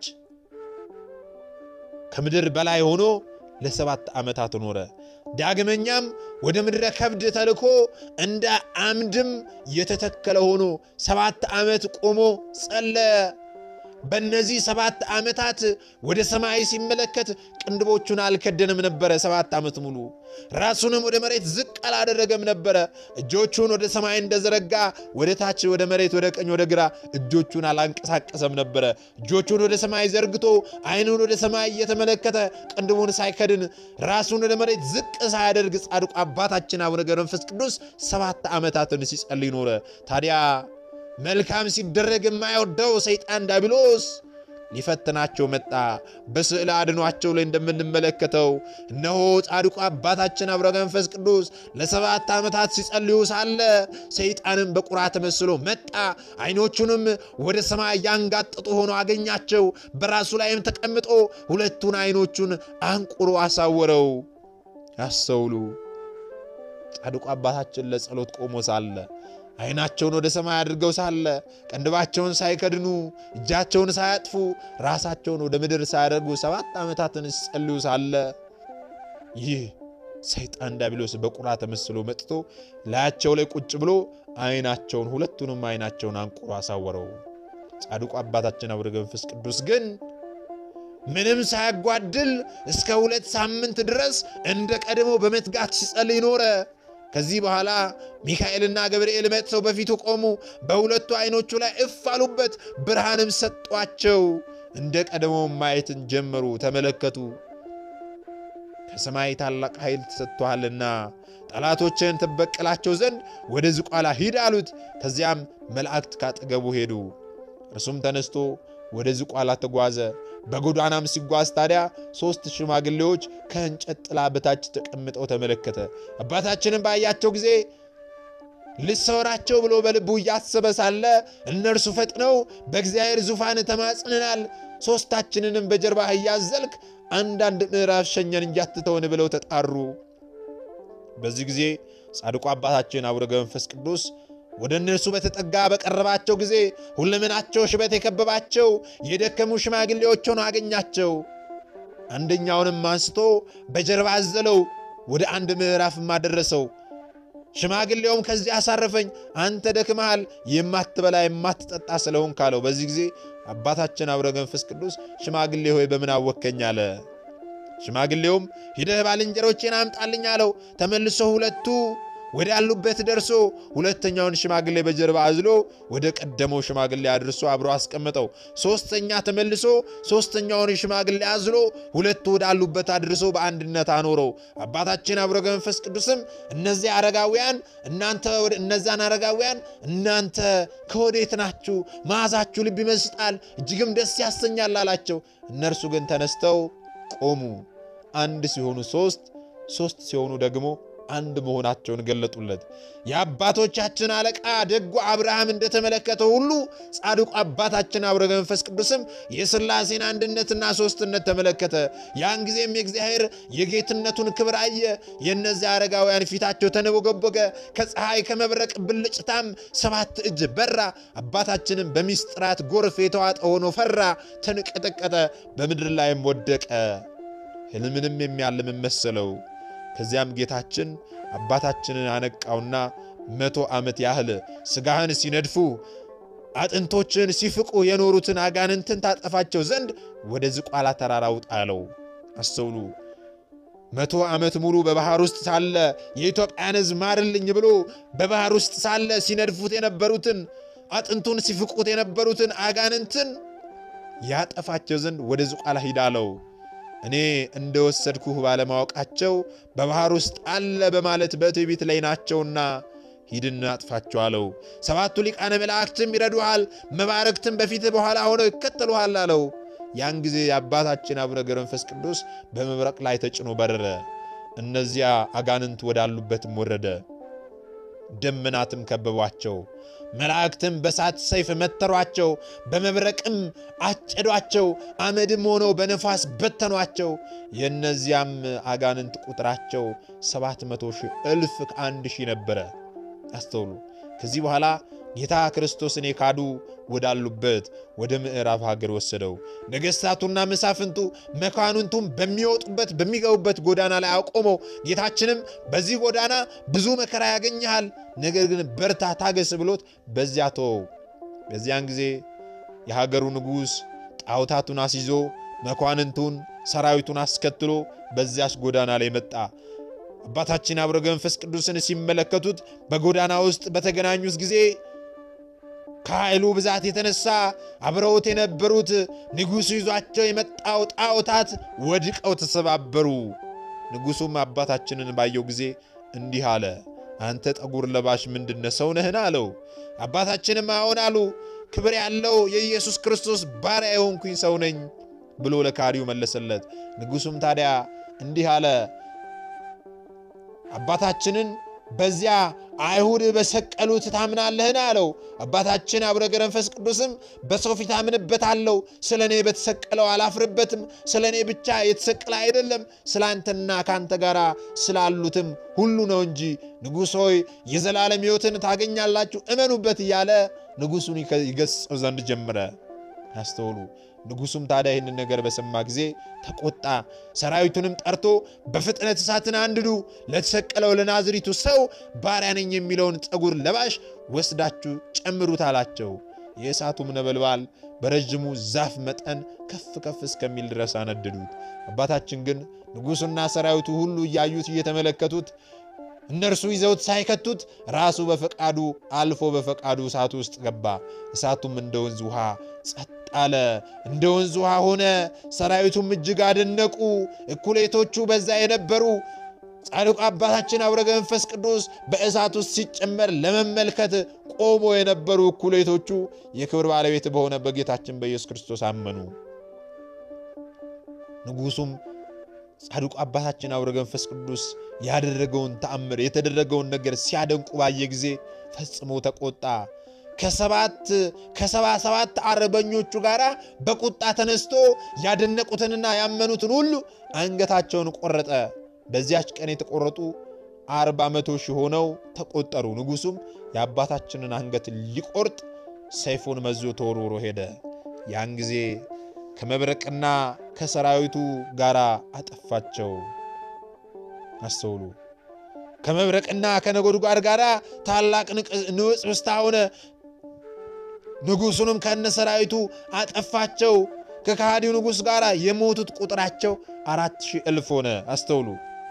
Speaker 2: ከምድር በላይ ሆኖ ለሰባት ዓመታት ኖረ። ዳግመኛም ወደ ምድረ ከብድ ተልኮ እንደ አምድም የተተከለ ሆኖ ሰባት ዓመት ቆሞ ጸለየ። በእነዚህ ሰባት ዓመታት ወደ ሰማይ ሲመለከት ቅንድቦቹን አልከደንም ነበረ። ሰባት ዓመት ሙሉ ራሱንም ወደ መሬት ዝቅ አላደረገም ነበረ። እጆቹን ወደ ሰማይ እንደዘረጋ ወደ ታች፣ ወደ መሬት፣ ወደ ቀኝ፣ ወደ ግራ እጆቹን አላንቀሳቀሰም ነበረ። እጆቹን ወደ ሰማይ ዘርግቶ ዓይኑን ወደ ሰማይ እየተመለከተ ቅንድቡን ሳይከድን ራሱን ወደ መሬት ዝቅ ሳያደርግ ጻድቁ አባታችን አቡነ ገብረ መንፈስ ቅዱስ ሰባት ዓመታትን ሲጸልይ ኖረ። ታዲያ መልካም ሲደረግ የማይወደው ሰይጣን ዳቢሎስ ሊፈትናቸው መጣ። በስዕል አድኗቸው ላይ እንደምንመለከተው እነሆ ጻድቁ አባታችን አቡነ መንፈስ ቅዱስ ለሰባት ዓመታት ሲጸልዩ ሳለ ሰይጣንም በቁራ ተመስሎ መጣ። ዓይኖቹንም ወደ ሰማይ ያንጋጠጡ ሆኖ አገኛቸው። በራሱ ላይም ተቀምጦ ሁለቱን ዓይኖቹን አንቁሮ አሳወረው። ያስተውሉ። ጻድቁ አባታችን ለጸሎት ቆሞ ሳለ ዓይናቸውን ወደ ሰማይ አድርገው ሳለ ቀንድባቸውን ሳይከድኑ እጃቸውን ሳያጥፉ ራሳቸውን ወደ ምድር ሳያደርጉ ሰባት ዓመታትን ሲጸልዩ ሳለ ይህ ሰይጣን ዲያብሎስ በቁራ ተመስሎ መጥቶ ላያቸው ላይ ቁጭ ብሎ ዓይናቸውን ሁለቱንም ዓይናቸውን አንቁሮ አሳወረው። ጻድቁ አባታችን አቡነ መንፈስ ቅዱስ ግን ምንም ሳያጓድል እስከ ሁለት ሳምንት ድረስ እንደ ቀድሞ በመትጋት ሲጸልይ ኖረ። ከዚህ በኋላ ሚካኤልና ገብርኤል መጥተው በፊቱ ቆሙ። በሁለቱ ዐይኖቹ ላይ እፍ አሉበት፣ ብርሃንም ሰጧቸው። እንደ ቀደሞው ማየትን ጀመሩ፣ ተመለከቱ። ከሰማይ ታላቅ ኃይል ተሰጥቶሃልና ጠላቶችን ትበቀላቸው ዘንድ ወደ ዝቋላ ሂድ አሉት። ከዚያም መላእክት ካጠገቡ ሄዱ። እርሱም ተነስቶ ወደ ዝቋላ ተጓዘ። በጎዳናም ሲጓዝ ታዲያ ሦስት ሽማግሌዎች ከእንጨት ጥላ በታች ተቀምጠው ተመለከተ። አባታችንም ባያቸው ጊዜ ልሰወራቸው ብሎ በልቡ እያሰበ ሳለ እነርሱ ፈጥነው በእግዚአብሔር ዙፋን ተማጽንናል፣ ሦስታችንንም በጀርባህ እያዘልክ አንዳንድ ምዕራፍ ሸኘን እንጂ አትተውን ብለው ተጣሩ። በዚህ ጊዜ ጻድቁ አባታችን አቡነ ገብረ መንፈስ ቅዱስ ወደ እነርሱ በተጠጋ በቀረባቸው ጊዜ ሁለመናቸው ሽበት የከበባቸው የደከሙ ሽማግሌዎች ሆነው አገኛቸው። አንደኛውንም አንስቶ በጀርባ አዘለው፣ ወደ አንድ ምዕራፍም አደረሰው። ሽማግሌውም ከዚህ አሳረፈኝ፣ አንተ ደክመሃል፣ የማትበላ የማትጠጣ ስለሆንክ አለው። በዚህ ጊዜ አባታችን አቡነ ገብረ መንፈስ ቅዱስ ሽማግሌ ሆይ በምን አወከኝ አለ። ሽማግሌውም ሂደህ ባልንጀሮቼን አምጣልኝ አለው። ተመልሶ ሁለቱ ወደ ያሉበት ደርሶ ሁለተኛውን ሽማግሌ በጀርባ አዝሎ ወደ ቀደመው ሽማግሌ አድርሶ አብሮ አስቀመጠው። ሦስተኛ ተመልሶ ሦስተኛውን ሽማግሌ አዝሎ ሁለቱ ወዳሉበት አድርሶ በአንድነት አኖረው። አባታችን አቡነ ገብረ መንፈስ ቅዱስም እነዚህ አረጋውያን እናንተ እነዛን አረጋውያን እናንተ ከወዴት ናችሁ? መዓዛችሁ ልብ ይመስጣል፣ እጅግም ደስ ያሰኛል አላቸው። እነርሱ ግን ተነስተው ቆሙ። አንድ ሲሆኑ ሦስት ሦስት ሲሆኑ ደግሞ አንድ መሆናቸውን ገለጡለት። የአባቶቻችን አለቃ ደጉ አብርሃም እንደተመለከተው ሁሉ ጻድቁ አባታችን አቡነ ገብረ መንፈስ ቅዱስም የሥላሴን አንድነትና ሦስትነት ተመለከተ። ያን ጊዜም የእግዚአብሔር የጌትነቱን ክብር አየ። የእነዚያ አረጋውያን ፊታቸው ተንቦገቦገ፣ ከፀሐይ ከመብረቅ ብልጭታም ሰባት እጅ በራ። አባታችንም በሚስጥራት ጎርፍ የተዋጠ ሆኖ ፈራ፣ ተንቀጠቀጠ፣ በምድር ላይም ወደቀ። ሕልምንም የሚያልም መሰለው። ከዚያም ጌታችን አባታችንን አነቃውና መቶ ዓመት ያህል ሥጋህን ሲነድፉ አጥንቶችን ሲፍቁ የኖሩትን አጋንንትን ታጠፋቸው ዘንድ ወደ ዝቋላ ተራራ ውጣ አለው። አስተውሉ። መቶ ዓመት ሙሉ በባሕር ውስጥ ሳለ የኢትዮጵያን ሕዝብ ማርልኝ ብሎ በባሕር ውስጥ ሳለ ሲነድፉት የነበሩትን አጥንቱን ሲፍቁት የነበሩትን አጋንንትን ያጠፋቸው ዘንድ ወደ ዝቋላ ሂድ አለው። እኔ እንደወሰድኩህ ባለማወቃቸው በባሕር ውስጥ አለ በማለት በትዕቢት ላይ ናቸውና ሂድና አጥፋቸው አለው። ሰባቱ ሊቃነ መላእክትም ይረዱሃል፣ መባረክትም በፊትህ በኋላ ሆነው ይከተሉሃል አለው። ያን ጊዜ የአባታችን አቡነ ገብረ መንፈስ ቅዱስ በመብረቅ ላይ ተጭኖ በረረ። እነዚያ አጋንንት ወዳሉበትም ወረደ። ደመናትም ከበቧቸው። መላእክትም በሳት ሰይፍ መተሯቸው፣ በመብረቅም አጨዷቸው። አመድም ሆነው በነፋስ በተኗቸው። የእነዚያም አጋንንት ቁጥራቸው ሰባት መቶ ሺህ እልፍ ከአንድ ሺህ ነበረ። አስተውሉ። ከዚህ በኋላ ጌታ ክርስቶስን የካዱ ወዳሉበት ወደ ምዕራብ ሀገር ወሰደው። ነገሥታቱና መሳፍንቱ መኳንንቱም በሚወጡበት በሚገቡበት ጎዳና ላይ አቆመው። ጌታችንም በዚህ ጎዳና ብዙ መከራ ያገኘሃል፣ ነገር ግን በርታ፣ ታገስ ብሎት በዚያ ተወው። በዚያን ጊዜ የሀገሩ ንጉሥ ጣዖታቱን አስይዞ መኳንንቱን ሰራዊቱን አስከትሎ በዚያች ጎዳና ላይ መጣ። አባታችን አቡነ ገብረ መንፈስ ቅዱስን ሲመለከቱት በጎዳና ውስጥ በተገናኙት ጊዜ ከኃይሉ ብዛት የተነሳ አብረውት የነበሩት ንጉሡ ይዟቸው የመጣው ጣዖታት ወድቀው ተሰባበሩ። ንጉሡም አባታችንን ባየው ጊዜ እንዲህ አለ፣ አንተ ጠጉር ለባሽ ምንድነ ሰው ነህን? አለው። አባታችንም አዎን አሉ። ክብር ያለው የኢየሱስ ክርስቶስ ባሪያ የሆንኩኝ ሰው ነኝ ብሎ ለካሪው መለሰለት። ንጉሡም ታዲያ እንዲህ አለ አባታችንን በዚያ አይሁድ በሰቀሉት ታምናለህን? አለው። አባታችን አቡነ ገብረ መንፈስ ቅዱስም በሰው ፊት አምንበታለሁ፣ ስለ እኔ በተሰቀለው አላፍርበትም። ስለ እኔ ብቻ የተሰቀለ አይደለም፣ ስለ አንተና ከአንተ ጋር ስላሉትም ሁሉ ነው እንጂ። ንጉሥ ሆይ የዘላለም ሕይወትን ታገኛላችሁ፣ እመኑበት እያለ ንጉሡን ይገሥጸው ዘንድ ጀመረ። ያስተውሉ። ንጉሡም ታዲያ ይህንን ነገር በሰማ ጊዜ ተቆጣ። ሰራዊቱንም ጠርቶ በፍጥነት እሳትን አንድዱ፣ ለተሰቀለው ለናዝሪቱ ሰው ባሪያ ነኝ የሚለውን ጠጉር ለባሽ ወስዳችሁ ጨምሩት አላቸው። የእሳቱም ነበልባል በረዥሙ ዛፍ መጠን ከፍ ከፍ እስከሚል ድረስ አነደዱት። አባታችን ግን ንጉሡና ሰራዊቱ ሁሉ እያዩት እየተመለከቱት እነርሱ ይዘውት ሳይከቱት ራሱ በፈቃዱ አልፎ በፈቃዱ እሳቱ ውስጥ ገባ። እሳቱም እንደ ወንዝ ውሃ ጸጥ አለ፣ እንደ ወንዝ ውሃ ሆነ። ሰራዊቱም እጅግ አደነቁ። እኩሌቶቹ በዛ የነበሩ ጻድቁ አባታችን አቡነ ገብረ መንፈስ ቅዱስ በእሳት ውስጥ ሲጨመር ለመመልከት ቆሞ የነበሩ እኩሌቶቹ የክብር ባለቤት በሆነ በጌታችን በኢየሱስ ክርስቶስ አመኑ። ንጉሡም ጻድቁ አባታችን አቡነ ገብረ መንፈስ ቅዱስ ያደረገውን ተአምር የተደረገውን ነገር ሲያደንቁ ባየ ጊዜ ፈጽሞ ተቆጣ። ከሰባት ከሰባ ሰባት አርበኞቹ ጋር በቁጣ ተነስቶ ያደነቁትንና ያመኑትን ሁሉ አንገታቸውን ቆረጠ። በዚያች ቀን የተቆረጡ አርባ መቶ ሺህ ሆነው ተቆጠሩ። ንጉሡም የአባታችንን አንገት ሊቆርጥ ሰይፉን መዞ ተወርውሮ ሄደ። ያን ጊዜ ከመብረቅና ከሰራዊቱ ጋር አጠፋቸው። አስተውሉ። ከመብረቅና ከነጎድጓድ ጋር ታላቅ ንውጽውጽታ ሆነ። ንጉሡንም ከነ ሰራዊቱ አጠፋቸው። ከከሃዲው ንጉሥ ጋር የሞቱት ቁጥራቸው አራት ሺህ እልፍ ሆነ። አስተውሉ።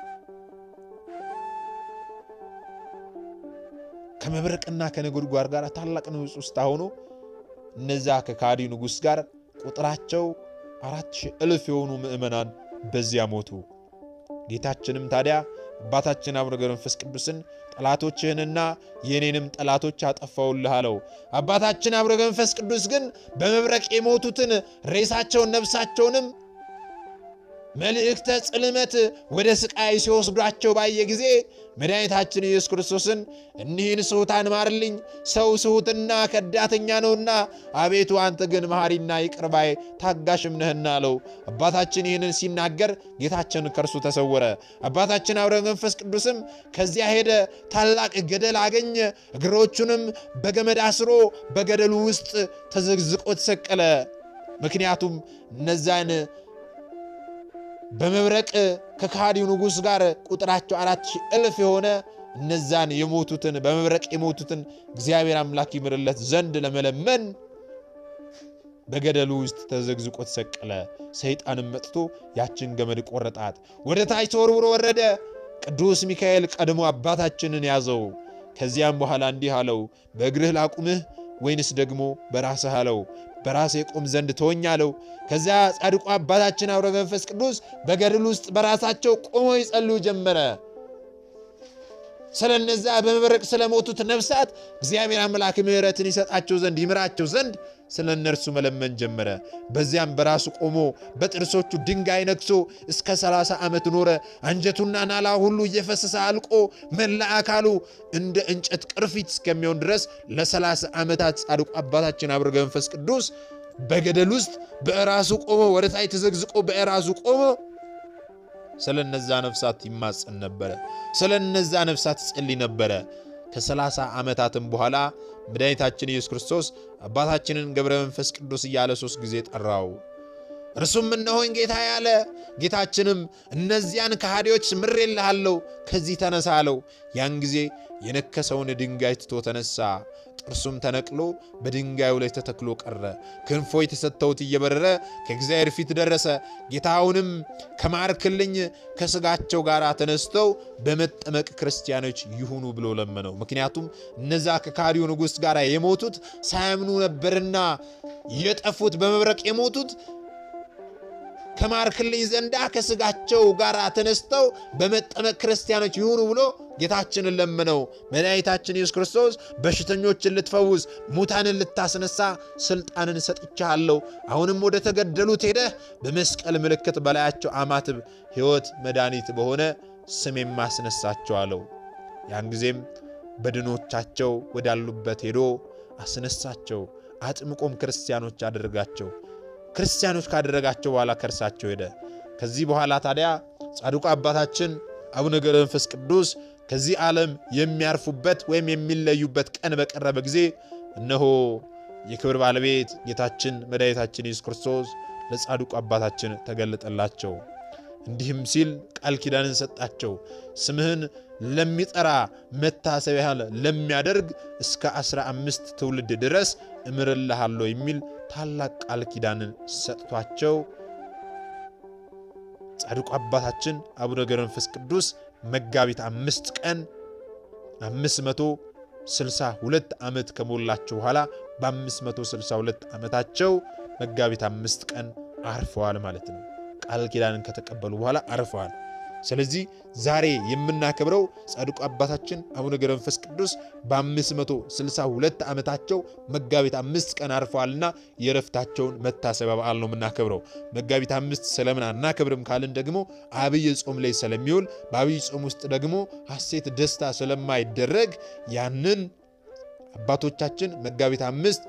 Speaker 2: ከመብረቅና ከነጎድጓድ ጋር ታላቅ ንውጽውጽታ ሆኖ እነዛ ከከሃዲው ንጉሥ ጋር ቁጥራቸው አራት ሺህ እልፍ የሆኑ ምዕመናን በዚያ ሞቱ። ጌታችንም ታዲያ አባታችን አቡነ ገብረ መንፈስ ቅዱስን ጠላቶችህንና የእኔንም ጠላቶች አጠፋውልህ አለው። አባታችን አቡነ ገብረ መንፈስ ቅዱስ ግን በመብረቅ የሞቱትን ሬሳቸውን ነፍሳቸውንም መልእክተ ጽልመት ወደ ስቃይ ሲወስዷቸው ባየ ጊዜ መድኃኒታችን ኢየሱስ ክርስቶስን እኒህን ስሑታን ማርልኝ፣ ሰው ስሑትና ከዳተኛ ነውና፣ አቤቱ አንተ ግን መሐሪና ይቅር ባይ ታጋሽም ነህና አለው። አባታችን ይህንን ሲናገር ጌታችን ከእርሱ ተሰወረ። አባታችን አቡነ መንፈስ ቅዱስም ከዚያ ሄደ። ታላቅ ገደል አገኘ። እግሮቹንም በገመድ አስሮ በገደሉ ውስጥ ተዘግዝቆ ተሰቀለ። ምክንያቱም እነዛን በመብረቅ ከካዲው ንጉሥ ጋር ቁጥራቸው አራት ሺህ እልፍ የሆነ እነዛን የሞቱትን በመብረቅ የሞቱትን እግዚአብሔር አምላክ ይምርለት ዘንድ ለመለመን በገደሉ ውስጥ ተዘግዝቆ ተሰቀለ። ሰይጣንም መጥቶ ያችን ገመድ ቆረጣት፣ ወደ ታች ተወርውሮ ወረደ። ቅዱስ ሚካኤል ቀድሞ አባታችንን ያዘው። ከዚያም በኋላ እንዲህ አለው፣ በእግርህ ላቁምህ ወይንስ ደግሞ በራስህ አለው። በራሴ ቆም ዘንድ ተወኝ አለው። ከዚያ ጻድቁ አባታችን አቡነ መንፈስ ቅዱስ በገድል ውስጥ በራሳቸው ቆመው ይጸልዩ ጀመረ። ስለ እነዛ በመብረቅ ስለሞቱት ነፍሳት እግዚአብሔር አምላክ ምሕረትን ይሰጣቸው ዘንድ ይምራቸው ዘንድ ስለ እነርሱ መለመን ጀመረ። በዚያም በራሱ ቆሞ በጥርሶቹ ድንጋይ ነክሶ እስከ 30 ዓመት ኖረ። አንጀቱና ናላ ሁሉ እየፈሰሰ አልቆ መላ አካሉ እንደ እንጨት ቅርፊት እስከሚሆን ድረስ ለ30 ዓመታት ጻድቁ አባታችን አቡነ መንፈስ ቅዱስ በገደል ውስጥ በራሱ ቆሞ ወደ ታች ተዘግዝቆ በራሱ ቆሞ ስለ እነዛ ነፍሳት ይማጸን ነበረ። ስለ እነዛ ነፍሳት ይጸልይ ነበረ። ከሰላሳ ዓመታትም በኋላ መድኃኒታችን ኢየሱስ ክርስቶስ አባታችንን ገብረ መንፈስ ቅዱስ እያለ ሦስት ጊዜ ጠራው። እርሱም እነሆኝ ጌታ ያለ። ጌታችንም እነዚያን ከሃዲዎች ምሬልሃለሁ፣ ከዚህ ተነሳ አለው። ያን ጊዜ የነከሰውን ድንጋይ ትቶ ተነሳ። ጥርሱም ተነቅሎ በድንጋዩ ላይ ተተክሎ ቀረ። ክንፎ የተሰጠውት እየበረረ ከእግዚአብሔር ፊት ደረሰ። ጌታውንም ከማርክልኝ ከሥጋቸው ጋር ተነስተው በመጠመቅ ክርስቲያኖች ይሁኑ ብሎ ለመነው። ምክንያቱም እነዛ ከካዲው ንጉሥ ጋር የሞቱት ሳያምኑ ነበርና የጠፉት በመብረቅ የሞቱት ከማርክልኝ ዘንዳ ከሥጋቸው ጋር ተነስተው በመጠመቅ ክርስቲያኖች ይሁኑ ብሎ ጌታችንን ለመነው። መድኃኒታችን ኢየሱስ ክርስቶስ በሽተኞችን ልትፈውስ፣ ሙታንን ልታስነሳ ሥልጣንን ሰጥቻለሁ። አሁንም ወደ ተገደሉት ሄደህ በመስቀል ምልክት በላያቸው አማትብ፣ ሕይወት መድኃኒት በሆነ ስሜም አስነሳቸው አለው። ያን ጊዜም በድኖቻቸው ወዳሉበት ሄዶ አስነሳቸው። አጥምቆም ክርስቲያኖች አደረጋቸው። ክርስቲያኖች ካደረጋቸው በኋላ ከእርሳቸው ሄደ። ከዚህ በኋላ ታዲያ ጻድቁ አባታችን አቡነ ገብረ መንፈስ ቅዱስ ከዚህ ዓለም የሚያርፉበት ወይም የሚለዩበት ቀን በቀረበ ጊዜ እነሆ የክብር ባለቤት ጌታችን መድኃኒታችን ኢየሱስ ክርስቶስ ለጻድቁ አባታችን ተገለጠላቸው። እንዲህም ሲል ቃል ኪዳንን ሰጣቸው። ስምህን ለሚጠራ መታሰቢያን ለሚያደርግ እስከ አስራ አምስት ትውልድ ድረስ እምርልሃለሁ የሚል ታላቅ ቃል ኪዳንን ሰጥቷቸው ጻድቁ አባታችን አቡነ ገብረ መንፈስ ቅዱስ መጋቢት አምስት ቀን 562 ዓመት ከሞላቸው በኋላ በ562 ዓመታቸው መጋቢት አምስት ቀን አርፈዋል ማለት ነው። ቃል ኪዳንን ከተቀበሉ በኋላ አርፈዋል። ስለዚህ ዛሬ የምናከብረው ጻድቁ አባታችን አቡነ ገብረ መንፈስ ቅዱስ በ562 ዓመታቸው መጋቢት አምስት ቀን አርፈዋልና የረፍታቸውን መታሰቢያ በዓል ነው የምናከብረው። መጋቢት አምስት ስለምን አናከብርም ካልን ደግሞ አብይ ጾም ላይ ስለሚውል በአብይ ጾም ውስጥ ደግሞ ሐሴት ደስታ ስለማይደረግ ያንን አባቶቻችን መጋቢት አምስት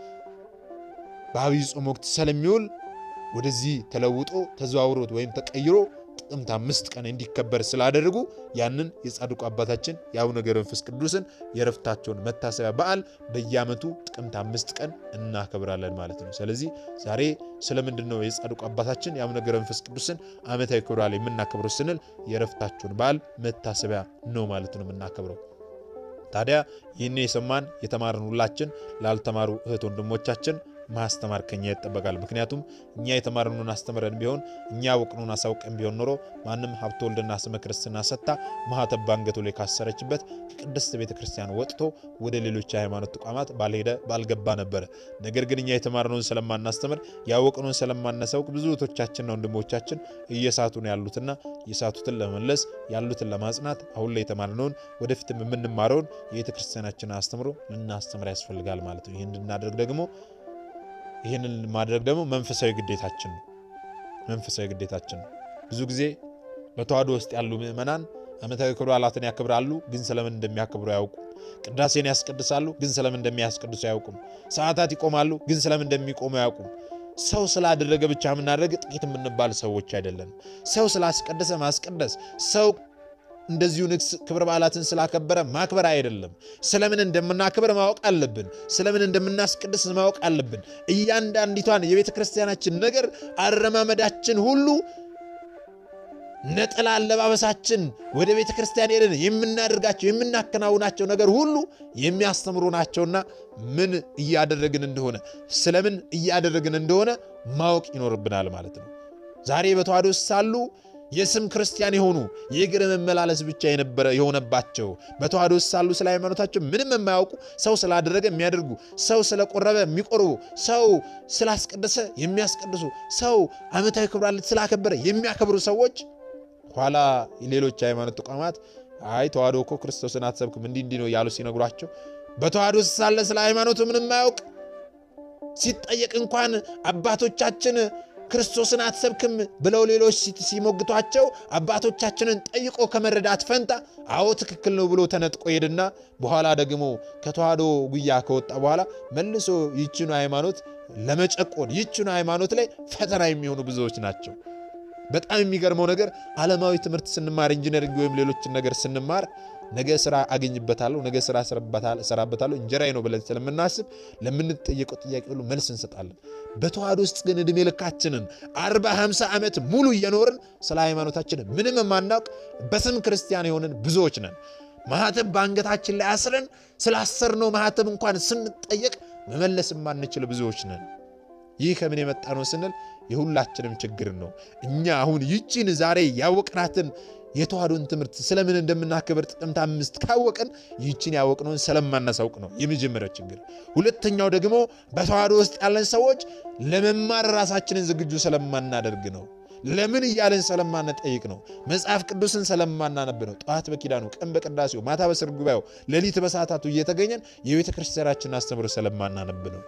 Speaker 2: በአብይ ጾም ወቅት ስለሚውል ወደዚህ ተለውጦ ተዘዋውሮት ወይም ተቀይሮ ጥቅምት አምስት ቀን እንዲከበር ስላደረጉ ያንን የጻድቁ አባታችን የአቡነ ገብረ መንፈስ ቅዱስን የረፍታቸውን መታሰቢያ በዓል በየዓመቱ ጥቅምት አምስት ቀን እናከብራለን ማለት ነው። ስለዚህ ዛሬ ስለምንድን ነው የጻድቁ አባታችን የአቡነ ገብረ መንፈስ ቅዱስን ዓመታዊ ክብረ በዓል የምናከብረው ስንል የረፍታቸውን በዓል መታሰቢያ ነው ማለት ነው የምናከብረው። ታዲያ ይህን የሰማን የተማርን ሁላችን ላልተማሩ እህት ወንድሞቻችን ማስተማር ከኛ ይጠበቃል። ምክንያቱም እኛ የተማርነውን አስተምረን ቢሆን እኛ ያወቅነውን አሳውቀን ቢሆን ኖሮ ማንም ሀብተ ወልድና ስመ ክርስትና ሰጥታ ማኅተብ ባንገቱ ላይ ካሰረችበት ከቅድስት ቤተ ክርስቲያን ወጥቶ ወደ ሌሎች የሃይማኖት ተቋማት ባልሄደ ባልገባ ነበረ። ነገር ግን እኛ የተማርነውን ስለማናስተምር ያወቅነውን ስለማናሳውቅ ብዙ እህቶቻችንና ወንድሞቻችን እየሳቱ ነው ያሉትና የሳቱትን ለመመለስ ያሉትን ለማጽናት አሁን ላይ የተማርነውን ወደፊትም የምንማረውን የቤተ ክርስቲያናችንን አስተምሮ ልናስተምር ያስፈልጋል ማለት ነው። ይህን እንድናደርግ ደግሞ ይህንን ማድረግ ደግሞ መንፈሳዊ ግዴታችን ነው። መንፈሳዊ ግዴታችን ነው። ብዙ ጊዜ በተዋህዶ ውስጥ ያሉ ምዕመናን ዓመታዊ ክብረ በዓላትን ያከብራሉ፣ ግን ስለምን እንደሚያከብሩ አያውቁም። ቅዳሴን ያስቀድሳሉ፣ ግን ስለምን እንደሚያስቀድሱ አያውቁም። ሰዓታት ይቆማሉ፣ ግን ስለምን እንደሚቆሙ አያውቁም። ሰው ስላደረገ ብቻ የምናደርግ ጥቂት የምንባል ሰዎች አይደለን። ሰው ስላስቀደሰ ማስቀደስ ሰው እንደዚሁ ንግስ ክብረ በዓላትን ስላከበረ ማክበር አይደለም። ስለምን እንደምናክብር ማወቅ አለብን። ስለምን እንደምናስቀድስ ማወቅ አለብን። እያንዳንዲቷን የቤተ ክርስቲያናችን ነገር አረማመዳችን ሁሉ ነጠላ አለባበሳችን፣ ወደ ቤተ ክርስቲያን ሄደን የምናደርጋቸው የምናከናውናቸው ነገር ሁሉ የሚያስተምሩ ናቸውና ምን እያደረግን እንደሆነ ስለምን እያደረግን እንደሆነ ማወቅ ይኖርብናል ማለት ነው። ዛሬ በተዋህዶ ውስጥ ሳሉ የስም ክርስቲያን የሆኑ የእግር መመላለስ ብቻ የነበረ የሆነባቸው በተዋህዶ ውስጥ ሳሉ ስለ ሃይማኖታቸው ምንም የማያውቁ ሰው ስላደረገ የሚያደርጉ ሰው ስለቆረበ የሚቆርቡ ሰው ስላስቀደሰ የሚያስቀድሱ ሰው ዓመታዊ ክብረ በዓል ስላከበረ የሚያከብሩ ሰዎች ኋላ ሌሎች ሃይማኖት ተቋማት አይ ተዋህዶ እኮ ክርስቶስን አትሰብክም እንዲህ እንዲህ ነው እያሉ ሲነግሯቸው በተዋህዶ ውስጥ ሳለ ስለ ሃይማኖቱ ምንም አያውቅ ሲጠየቅ እንኳን አባቶቻችን ክርስቶስን አትሰብክም ብለው ሌሎች ሲሞግቷቸው አባቶቻችንን ጠይቆ ከመረዳት ፈንታ አዎ ትክክል ነው ብሎ ተነጥቆ ሄድና በኋላ ደግሞ ከተዋህዶ ጉያ ከወጣ በኋላ መልሶ ይችኑ ሃይማኖት ለመጨቆን ይችኑ ሃይማኖት ላይ ፈተና የሚሆኑ ብዙዎች ናቸው። በጣም የሚገርመው ነገር ዓለማዊ ትምህርት ስንማር ኢንጂነሪንግ ወይም ሌሎችን ነገር ስንማር ነገ ስራ አገኝበታለሁ፣ ነገ ስራ እሰራበታለሁ፣ እንጀራዬ ነው ብለን ስለምናስብ ለምንጠየቀው ጥያቄ ሁሉ መልስ እንሰጣለን። በተዋህዶ ውስጥ ግን ዕድሜ ልካችንን አርባ ሃምሳ ዓመት ሙሉ እየኖርን ስለ ሃይማኖታችን ምንም የማናውቅ በስም ክርስቲያን የሆንን ብዙዎች ነን። ማኅተብ በአንገታችን ላይ አስረን ስላሰርነው ማኅተብ እንኳን ስንጠየቅ መመለስ የማንችል ብዙዎች ነን። ይህ ከምን የመጣ ነው ስንል የሁላችንም ችግር ነው። እኛ አሁን ይቺን ዛሬ ያወቅናትን የተዋህዶን ትምህርት ስለምን እንደምናከብር ጥቅምት አምስት ካወቅን ይችን ያወቅነውን ስለማናሳውቅ ነው የመጀመሪያው ችግር። ሁለተኛው ደግሞ በተዋህዶ ውስጥ ያለን ሰዎች ለመማር ራሳችንን ዝግጁ ስለማናደርግ ነው። ለምን እያለን ስለማንጠይቅ ነው። መጽሐፍ ቅዱስን ስለማናነብ ነው። ጠዋት በኪዳኑ፣ ቀን በቅዳሴው፣ ማታ በስር ጉባኤው፣ ሌሊት በሰዓታቱ እየተገኘን የቤተ ክርስቲያናችን አስተምሮ ስለማናነብ ነው።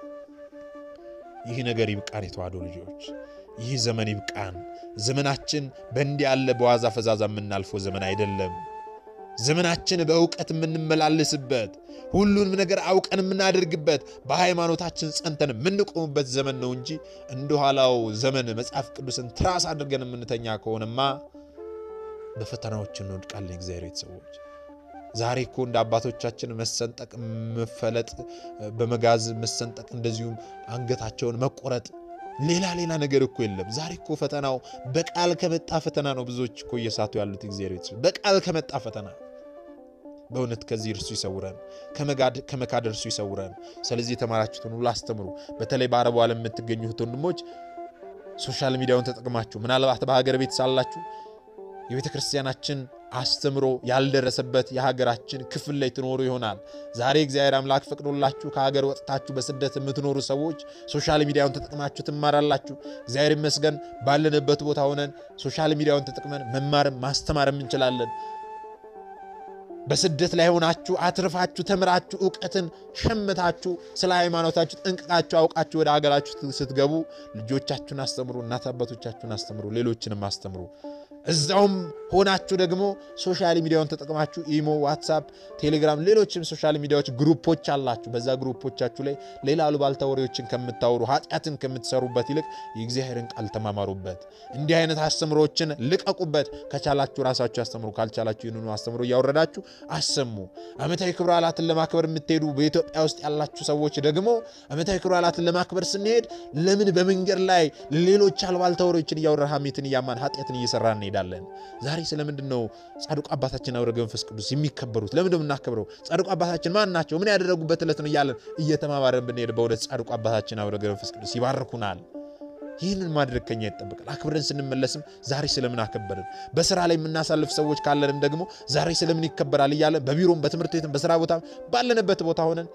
Speaker 2: ይህ ነገር ይብቃን፣ የተዋህዶ ልጆች፣ ይህ ዘመን ይብቃን። ዘመናችን በእንዲህ ያለ በዋዛ ፈዛዛ የምናልፈው ዘመን አይደለም። ዘመናችን በእውቀት የምንመላለስበት ሁሉንም ነገር አውቀን የምናደርግበት በሃይማኖታችን ጸንተን የምንቆምበት ዘመን ነው እንጂ እንደኋላው ዘመን መጽሐፍ ቅዱስን ትራስ አድርገን የምንተኛ ከሆነማ በፈተናዎች እንወድቃለን። እግዚአብሔር ቤተሰቦች ዛሬ እኮ እንደ አባቶቻችን መሰንጠቅ፣ መፈለጥ፣ በመጋዝ መሰንጠቅ፣ እንደዚሁም አንገታቸውን መቆረጥ ሌላ ሌላ ነገር እኮ የለም። ዛሬ እኮ ፈተናው በቃል ከመጣ ፈተና ነው። ብዙዎች እኮ እየሳቱ ያሉት እግዚአብሔር ቤተሰቦች በቃል ከመጣ ፈተና። በእውነት ከዚህ እርሱ ይሰውረን፣ ከመካድ እርሱ ይሰውረን። ስለዚህ የተማራችሁትን ሁሉ አስተምሩ። በተለይ በአረቡ ዓለም የምትገኙት ወንድሞች ሶሻል ሚዲያውን ተጠቅማችሁ ምናልባት በሀገር ቤት ሳላችሁ የቤተ ክርስቲያናችን አስተምሮ ያልደረሰበት የሀገራችን ክፍል ላይ ትኖሩ ይሆናል። ዛሬ እግዚአብሔር አምላክ ፈቅዶላችሁ ከሀገር ወጥታችሁ በስደት የምትኖሩ ሰዎች ሶሻል ሚዲያውን ተጠቅማችሁ ትማራላችሁ። እግዚአብሔር ይመስገን ባለንበት ቦታ ሆነን ሶሻል ሚዲያውን ተጠቅመን መማርም ማስተማርም እንችላለን። በስደት ላይ ሆናችሁ አትርፋችሁ ተምራችሁ እውቀትን ሸምታችሁ ስለ ሃይማኖታችሁ ጠንቅቃችሁ አውቃችሁ ወደ ሀገራችሁ ስትገቡ ልጆቻችሁን አስተምሩ፣ እናት አባቶቻችሁን አስተምሩ፣ ሌሎችንም አስተምሩ። እዛውም ሆናችሁ ደግሞ ሶሻል ሚዲያውን ተጠቅማችሁ ኢሞ፣ ዋትሳፕ፣ ቴሌግራም፣ ሌሎችም ሶሻል ሚዲያዎች ግሩፖች አላችሁ። በዛ ግሩፖቻችሁ ላይ ሌላ አሉባልታ ወሬዎችን ከምታወሩ ኃጢአትን ከምትሰሩበት ይልቅ የእግዚአብሔርን ቃል ተማማሩበት። እንዲህ አይነት አስተምሮችን ልቀቁበት። ከቻላችሁ ራሳችሁ ያስተምሩ፣ ካልቻላችሁ ይህንኑ አስተምሮ እያወረዳችሁ አሰሙ። ዓመታዊ ክብረ በዓላትን ለማክበር የምትሄዱ በኢትዮጵያ ውስጥ ያላችሁ ሰዎች ደግሞ ዓመታዊ ክብረ በዓላትን ለማክበር ስንሄድ ለምን በመንገድ ላይ ሌሎች አሉባልታ ወሬዎችን እያወራ ሐሜትን እያማን ኃጢአትን እየሰራ እንሄዳለን? ዛሬ ስለምንድን ነው ጻድቁ አባታችን አቡነ መንፈስ ቅዱስ የሚከበሩት? ለምንድን ነው የምናከብረው? ጻድቁ አባታችን ማን ናቸው? ምን ያደረጉበት ዕለት ነው እያለን እየተማማረን ብንሄድ በእውነት ጻድቁ አባታችን አቡነ መንፈስ ቅዱስ ይባርኩናል። ይህንን ማድረግ ከኛ ይጠበቃል። አክብረን ስንመለስም ዛሬ ስለምን አከበርን? በስራ ላይ የምናሳልፍ ሰዎች ካለንም ደግሞ ዛሬ ስለምን ይከበራል እያለን በቢሮም በትምህርት ቤትም በስራ ቦታም ባለንበት ቦታ ሆነን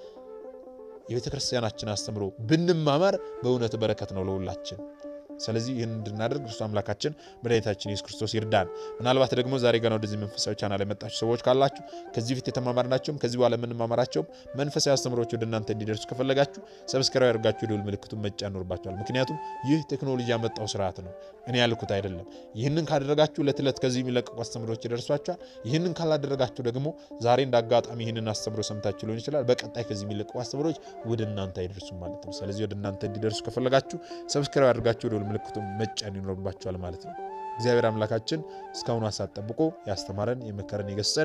Speaker 2: የቤተ ክርስቲያናችን አስተምሮ ብንማማር በእውነት በረከት ነው ለሁላችን። ስለዚህ ይህን እንድናደርግ እርሱ አምላካችን መድኃኒታችን ኢየሱስ ክርስቶስ ይርዳን። ምናልባት ደግሞ ዛሬ ገና ወደዚህ መንፈሳዊ ቻናል የመጣችሁ ሰዎች ካላችሁ ከዚህ በፊት የተማማርናቸውም ከዚህ በኋላ የምንማማራቸውም መንፈሳዊ አስተምሮች ወደ እናንተ እንዲደርሱ ከፈለጋችሁ ሰብስክራይብ ያደርጋችሁ የደወል ምልክቱን መጫን ይኖርባችኋል። ምክንያቱም ይህ ቴክኖሎጂ ያመጣው ስርዓት ነው፣ እኔ ያልኩት አይደለም። ይህንን ካደረጋችሁ ዕለት ዕለት ከዚህ የሚለቀቁ አስተምሮች ይደርሷችኋል። ይህንን ካላደረጋችሁ ደግሞ ዛሬ እንደ አጋጣሚ ይህንን አስተምሮ ሰምታችሁ ሊሆን ይችላል፣ በቀጣይ ከዚህ የሚለቀቁ አስተምሮች ወደ እናንተ አይደርሱም ማለት ነው። ስለዚህ ወደ እናንተ እንዲደርሱ ከፈለጋችሁ ሰብስክራይብ ያደርጋችሁ የደወል ምልክቱን መጫን ይኖርባቸዋል ማለት ነው። እግዚአብሔር አምላካችን እስካሁኑ ሰዓት ጠብቆ ያስተማረን የመከረን የገሰጸን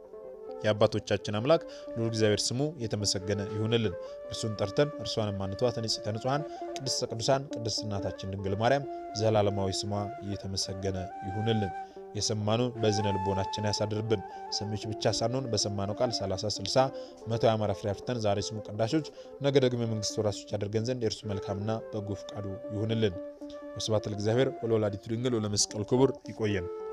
Speaker 2: የአባቶቻችን አምላክ ልዑል እግዚአብሔር ስሙ የተመሰገነ ይሁንልን። እርሱን ጠርተን እርሷንም አንተዋት ንጽሕተ ንጹሐን ቅድስተ ቅዱሳን ቅድስት እናታችን ድንግል ማርያም ዘላለማዊ ስሟ የተመሰገነ ይሁንልን። የሰማነውን በዝነ ልቦናችን ያሳድርብን። ሰሚዎች ብቻ ሳንሆን በሰማነው ቃል 30፣ 60፣ መቶ የአማራ ፍሬ አፍርተን ዛሬ ስሙ ቀዳሾች፣ ነገ ደግሞ የመንግስት ወራሾች ያደርገን ዘንድ የእርሱ መልካምና በጎ ፈቃዱ ይሁንልን። ወስብሐት ለእግዚአብሔር ወለወላዲቱ ድንግል ወለመስቀሉ ክቡር። ይቆየን።